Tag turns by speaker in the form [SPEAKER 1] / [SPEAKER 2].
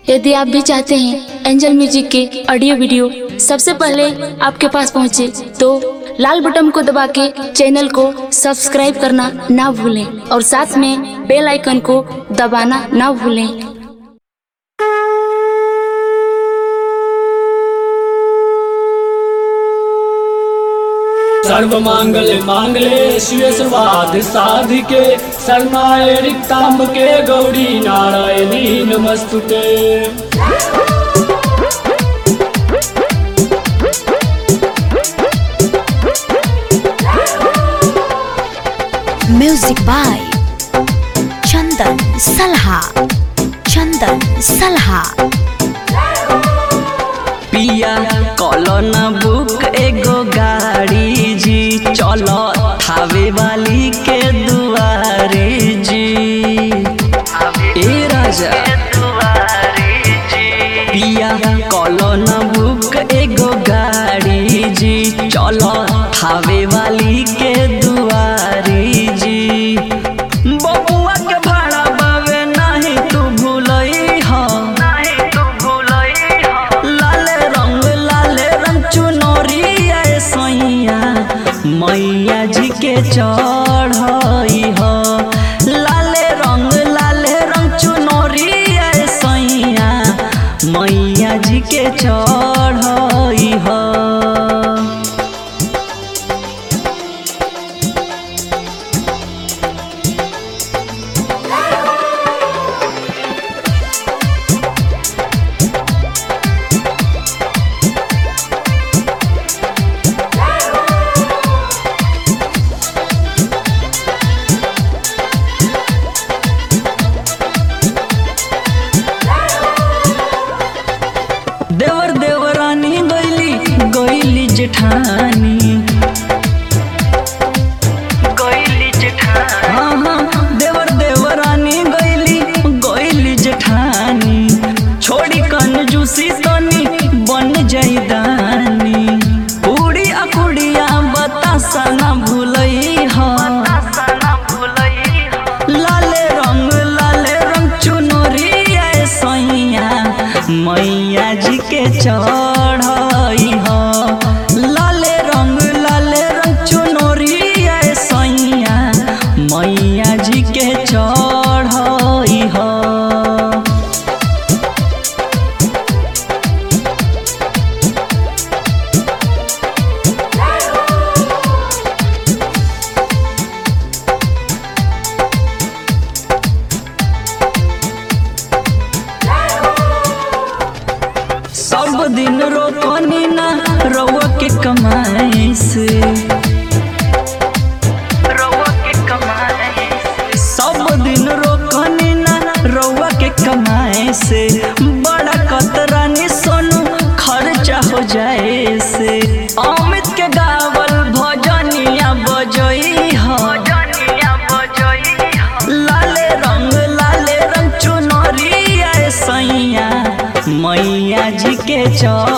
[SPEAKER 1] यदि आप भी चाहते हैं एंजल म्यूजिक के ऑडियो वीडियो सबसे पहले आपके पास पहुंचे तो लाल बटन को दबा के चैनल को सब्सक्राइब करना ना भूलें और साथ में बेल आइकन को दबाना ना भूलें
[SPEAKER 2] सर्वमांगल मांगले शिव सर्वाध साधिके शरणाय रिक्तांबके गौरी नारायणी नमस्तुते
[SPEAKER 3] म्यूजिक बाय चंदन सलहा चंदन सलहा
[SPEAKER 4] पिया कॉलोन बुक एगो गाड़ी जी चलो थावे वाली के दुआरे जी ए राजा पिया कॉलोन बुक एगो गाड़ी जी चलो थावे वाली के दुआरे जी बबुआ के भाड़ा बावे नहीं तू भूलई हो नहीं तू भूलई हो लाले रंग लाले रंग चुनरिया सैया मैया जी के चढ़ई हो लाले रंग लाले रंग चुनरिया सैया मैया जी के चढ़ई हो देवर देवरानी गैली गैली जेठानी गैली जेठानी हाँ हाँ देवर देवरानी गैली गैली जेठानी छोड़ी कंजूसी तनी बन जाई दानी पूरी अकुड़िया बतासा ना भूलई हो लाले रंग लाले रंग चुनरिया सैया मैया जी के चढ़ई हो लाले रंग लाले रंग चुनरिया सैया मैया जी के चढ़ई हो सब दिन रोकनी ना रउआ के कमाई से सब दिन रोकनी ना रउआ के कमाए से बड़ा कतरानी सोनू खर्चा हो जाए से अमित के गावल भजनिया बजई हो लाले रंग लाले रंग चुनरिया सैया मैया जी के चौ